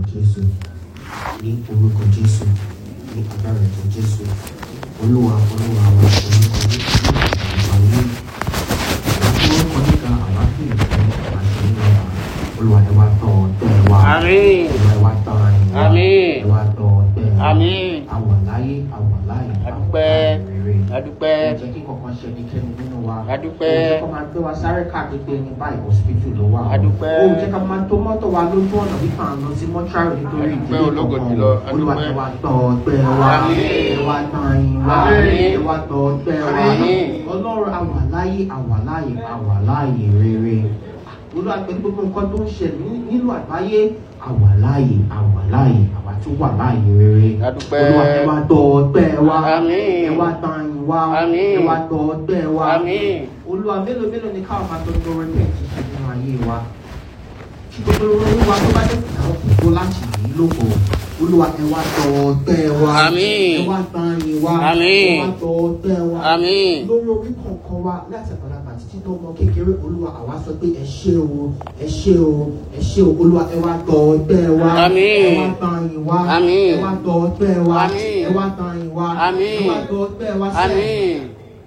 jésù ní orúkọ jésù ní agbára ẹ̀jẹ̀ jésù olúwa olúwa wa orúkọ jésù àgbáyé orúkọ níka àwa kì í fẹ́ àwa ṣe ń lọ́wọ́ olúwa ẹ wá tọ̀ tẹ́ ẹ wá Àmín. olúwa ẹ wá tọ̀ ẹ̀yìn wá Àmín. ẹ wá tọ̀ tẹ́ ẹ wá Àmín. àwọ̀ láyé àwọ̀ láyé Adúpẹ́. rere Adúpẹ́. ẹ jẹ́ kí kankan ṣe ẹnikẹ́ni nínú wa Adúpẹ́. ó jẹ́ kó máa gbé wa sáré káàkiri pé ẹni báyìí hospital ló wà Adúpẹ́. ó jẹ́ ká máa tó mọ́tò wa lójú ọ̀nà bí kàn lọ sí mọ́ṣúárì nítorí Adúpẹ́ ìdílé ológo kankan jùlọ. olúwa Adúpẹ́. ẹ wá tọ̀ ọgbẹ́ wa Àmín. ẹ wá tàn yín wá Àmín. ẹ wá tọ̀ ọgbẹ́ wa Àmín. ọlọ́run àwà láyé àwà láyé àwà láyé rere olúwa pẹ̀lú gbogbo nǹkan tó ń ṣẹlẹ̀ ní- nílùú àgbáyé àwà láyé àwà láyé àwà tó wà láyé rere Adúpẹ́. olúwa ẹ wá tọ̀ ọgbẹ́ wa Àmín. ẹ wá tàn yín wá Àmín. ẹ wá tọ̀ ọgbẹ́ wa Àmín. olúwa mélòó mélòó ni káwọn máa tọ́jú orin bẹ́ẹ̀ ti ṣe nínú ayé wa kí gbogbo olúwa tó bá dé fún àwọn kòkó láti yìí lóko olúwa ẹ wá tọ̀ ọgbẹ́ wa Àmín. ẹ wá tàn yín wá Àmín. ẹ wá tọ̀ ọgbẹ́ wa Àmín. lórí orí kọ̀ọ̀kan wa láti àgbàlagbà títí tó mọ kékeré olúwa àwa sọ pé ẹ ṣé o ẹ ṣé o ẹ ṣé o olúwa ẹ wá tọ̀ ọgbẹ́ wa Àmín. ẹ wá tàn yín wá Àmín. ẹ wá tọ̀ ọgbẹ́ wa Àmín. ẹ wá tàn yín wá Àmín. ẹ wá tọ̀ ọgbẹ́ wa sẹ́ẹ̀ Àmín.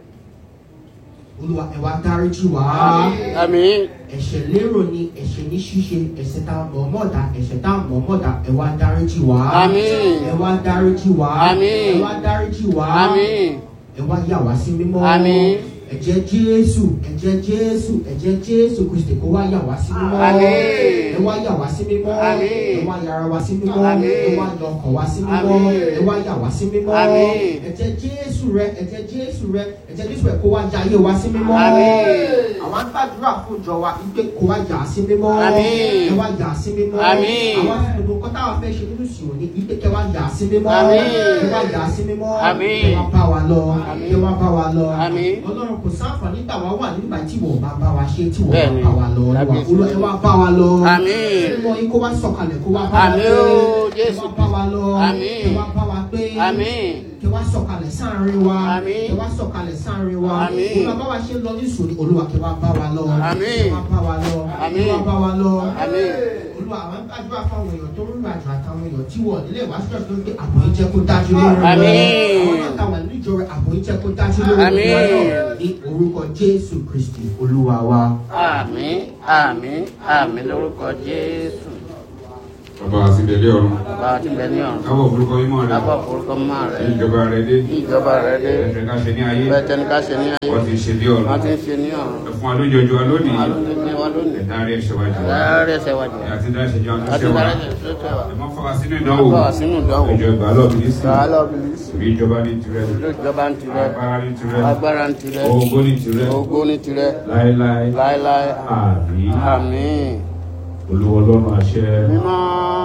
olúwa ẹ wá dáríjì wá Àmín. ẹ̀ṣẹ̀ lérò ni ẹ̀ṣẹ̀ ní ṣíṣe ẹ̀ṣẹ̀ tá a mọ̀ mọ̀dá ẹ̀ṣẹ̀ tá a mọ̀ mọ̀dá ẹ wá dáríjì wá Àmín. ẹ wá dáríjì wá Àmín. ẹ wá dáríjì wá Àmín. ẹ wá yà wá sí mímọ́ Àmín. ẹ̀jẹ̀ jésù ẹ̀jẹ̀ jésù ẹ̀jẹ̀ jésù kristi kó wá yà wá sí mímọ́ Àmín. ẹ wá yà wá sí mímọ́ Àmín. ẹ wá yàrá wá sí mímọ́ Àmín. ẹ wá yọ ọkàn wá sí mímọ́ Àmín. ẹ wá yà wá sí mímọ́ Àmín. ẹ̀jẹ̀ jésù rẹ ẹ̀jẹ̀ jésù rẹ ẹ̀jẹ̀ jésù rẹ kó wá yà ayé wá sí mímọ́ Àmín. àwọn gbàdúrà fún ìjọ wa wípé kó wá yà á sí mímọ́ Àmín. ẹ wá yà á sí mímọ́ Àmín. àwọn gbogbo nǹkan táwọn fẹ́ ṣe nínú ìsìn òní wípé kẹ wá yà á sí mímọ́ Àmín. ẹ wá yà á sí mímọ́ Àmín. ẹ wá bá wa lọ Àmín. ẹ wá bá wa lọ Àmín. ọlọ́run kò sáǹfààní gbà wá wà nígbà tí wọ́n bá bá wa ṣe tí wọ́n Bẹ́ẹ̀ni. bá bá wa lọ Olúwa, Lábíyèsí. Olúwa, ẹ wá bá wa lọ Àmín. mímọ́ yín kó wá sọ̀kalẹ̀ kó wá bá wa Àmín pé o, ẹ Jésù. wá bá wa lọ Àmín. ẹ wá bá wa pé Àmín. kẹ wá sọ̀kalẹ̀ sáàrin wa Àmín. kẹ wá sọ̀kalẹ̀ sáàrin wa Àmín. olúwa bá wa ṣe ń lọ ní ìsòrí olúwa kẹ wá bá wa lọ Àmín. kẹ wá bá wa lọ Àmín. kẹ wá bá wa lọ Àmín. olúwa àwọn gbàdúrà fáwọn èèyàn tó ń rìn àjò àtàwọn èèyàn tí wọ́n nílé ìwáṣọ tó ń gbé àbò yìí jẹ́ kó dájú lórí wọn Àmín. àwọn náà táwọn ìlú ìjọ rẹ àbò yìí jẹ́ kó dájú lórí wọn Àmín. ní orúkọ jésù kristi olúwa wa. Àmín. Àmín. Àmín lórúkọ Jésù. Bàbá àti ìdẹ̀lẹ́ ọ̀run. Bá a ti bẹ ní ọ̀run. Kábọ̀ forúkọ mímọ́ rẹ̀. Lábọ̀ forúkọ mọ́ Ní rẹ̀. ìjọba rẹ̀ dé. Ní ìjọba rẹ̀ dé. Ẹ̀fẹ̀ ká ṣe ní ayé. Bẹ́ẹ̀ tẹ́ni ká ṣe ní ayé. Wọ́n ti ṣe dé Wọ́n ọ̀run. ti ń ṣe ní ọ̀run. Ẹ̀fún alójọjọ lónìí. Àlọ́ ní wa lónìí. Ẹ̀dárí ẹ̀ṣẹ̀ wájú wa. Láàárẹ̀ ẹsẹ̀ wájú. Àti dá ẹ̀ṣẹ̀ jẹun tó Láti ṣe wá. dára ẹsẹ̀ tó tẹ̀ wá. Ẹ má fọwọ́ sínú ìdánwò. Bá wa sínú ìdánwò. Ìjọ ìgbà lọ́ọ̀bì ní sí. Sàálọ̀ bìlísì. Ìbí ìjọba ní tirẹ̀. Ìlú ìjọba ń tirẹ̀. Agbára ní tirẹ̀. Agbára ń tirẹ̀. Ògo ní tirẹ̀. Ògo ní tirẹ̀. Láéláé. Láéláé. Àmín. Àmín. Olúwa ọlọ́run àṣẹ. Mímọ́.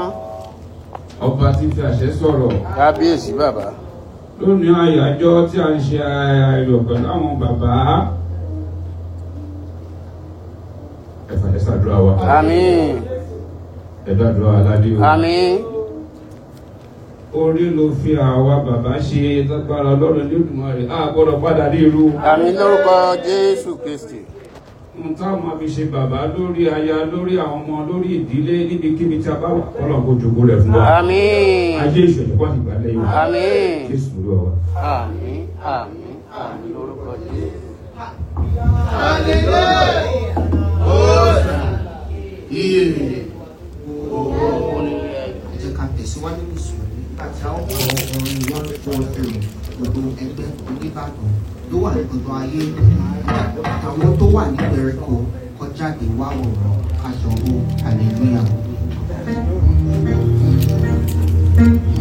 Ọba tí fi àṣẹ sọ̀rọ̀. Kábíyèsí bàbá. lónìí àyájọ́ tí a ń ṣe ayọ̀ pẹ̀lú àwọn bàbá ẹ̀fà ẹ̀sàdúrà wa Àmín. ẹ̀dàdúrà aládé o Àmín. orí ló fi àwa bàbá ṣe lágbára ọlọ́run lẹ́dùnmọ́rẹ́ a gbọ́dọ̀ padà ní irú Àmín lórúkọ Jésù Kristi. ohun táwọn máa fi ṣe bàbá lórí aya lórí àwọn ọmọ lórí ìdílé níbikíbi tí a bá wà kọ́lọ̀ kó jogún rẹ̀ fún wa Àmín. ajé ìṣẹ̀lẹ̀ pọ̀ nígbà lẹ́yìn wa Àmín. jésù ló wà. Àmín. Àmín. Àmín lórúkọ Jésù. ẹ jẹ́ ká tẹ̀síwájú ní ìṣòro nígbà tí a ó kọ orin one four three gbogbo ẹgbẹ́ oníbàdàn tó wà ní gbogbo ayé àtàwọn tó wà ní gbèríko kọjáde wá wòrán àjọwò hallelujah.